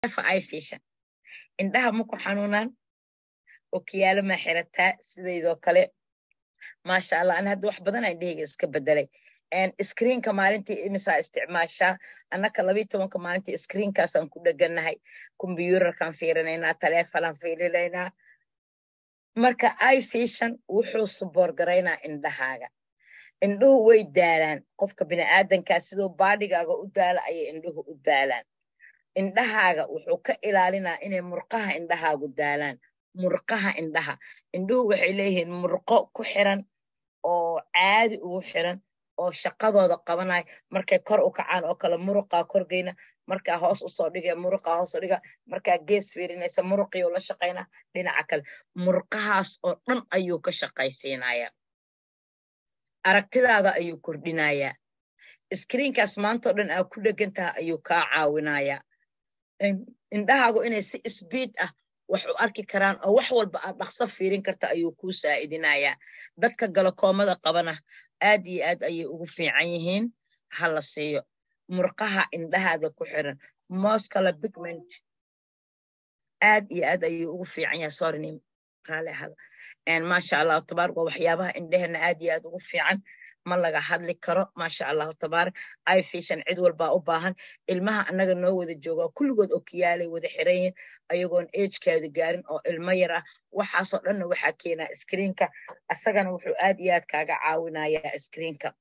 fishan indhaha maku xanuunaan okiyaalo maa xirataa sidaydoo kale maasha allah ani hadda wax badan aan dheheyga iska bedelay screenka maalintii imisaa isticmaashaa annaka labiyi tobanka maalintii screenkaasaan ku dheganahay kombyuutarkaan fiirinaynaa taleefonaan fiirinaynaa marka ifishan wuxuu suboorgaraynaa indhahaaga indhuhu way daalaan qofka bini'aadankaa siduu baadhigaaga u daala ayay indhuhu u daalaan indhahaaga wuxuu ka ilaalinaa inay murqaha indhahaagu daalaan murqaha indhaha indhuhu waxay leeyihiin murqo ku xiran oo caadi ugu xiran oo shaqadooda qabanayo markay kor u kacaan oo kale muruqaa korgeyna markaa hoos usoo dhigaya muruqaa hoos u dhiga markaa gees fiirinaysa muruqii la shaqaynaa dhinaca kale murqahaas oo dhan ayuu ka shaqaysiinaya aragtidaada ayuu kordhinayaa iskriinkaas maantao dhan aa ku dhegan taha ayuu kaa caawinayaa indhahaagu inay si sbiid ah wax u arki karaan oo wax walba aad dhaqso fiirin karta ayuu kuu saa'idinayaa dadka galakoomada qabana aad iyo aad ayay ugu fiican yihiin ha la siiyo murqaha indhahaada ku xiran moskala bigment aad iyo aad ayuu ugu fiican yahay sorny raali ahada maasha allahu tabaarak waa waxyaabaha indheheena aad iyo aad ugu fiican ma laga hadli karo maasha allahu tabaarak ifishan cid walbaa u baahan ilmaha annaga noo wada jooga kulligood okiyaalay wada xiran yihiin ayagoon agekaada gaarin oo ilmo yar ah waxaasoo dhanna waxaa keenaa screenka asagana wuxuu aad iyo aad kaaga caawinayaa screenka